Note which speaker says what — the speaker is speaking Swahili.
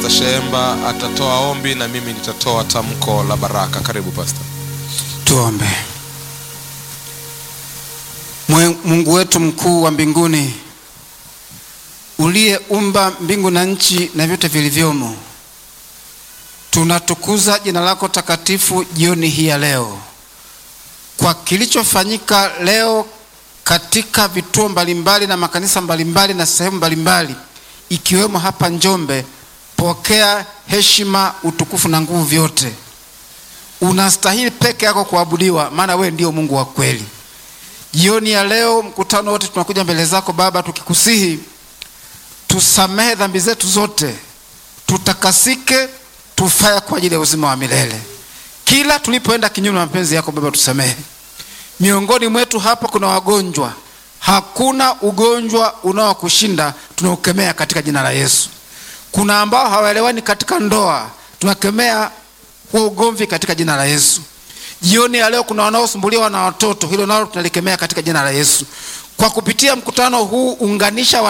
Speaker 1: Pastor Sheemba atatoa ombi na mimi nitatoa tamko la baraka. Karibu Pastor.
Speaker 2: Tuombe. Mwe- Mungu wetu mkuu wa mbinguni, uliyeumba mbingu na nchi na vyote vilivyomo, tunatukuza jina lako takatifu jioni hii ya leo kwa kilichofanyika leo katika vituo mbalimbali na makanisa mbalimbali na sehemu mbalimbali ikiwemo hapa Njombe. Pokea heshima, utukufu na nguvu vyote unastahili peke yako kuabudiwa, maana wewe ndio Mungu wa kweli. Jioni ya leo, mkutano wote tunakuja mbele zako Baba, tukikusihi tusamehe dhambi zetu zote, tutakasike, tufae kwa ajili ya uzima wa milele. Kila tulipoenda kinyume na mapenzi yako Baba, tusamehe. Miongoni mwetu hapa kuna wagonjwa, hakuna ugonjwa unaokushinda, tunaukemea katika jina la Yesu. Kuna ambao hawaelewani katika ndoa, tunakemea huo ugomvi katika jina la Yesu. Jioni ya leo kuna wanaosumbuliwa na watoto, hilo nalo tunalikemea katika jina la Yesu. Kwa kupitia mkutano huu, unganisha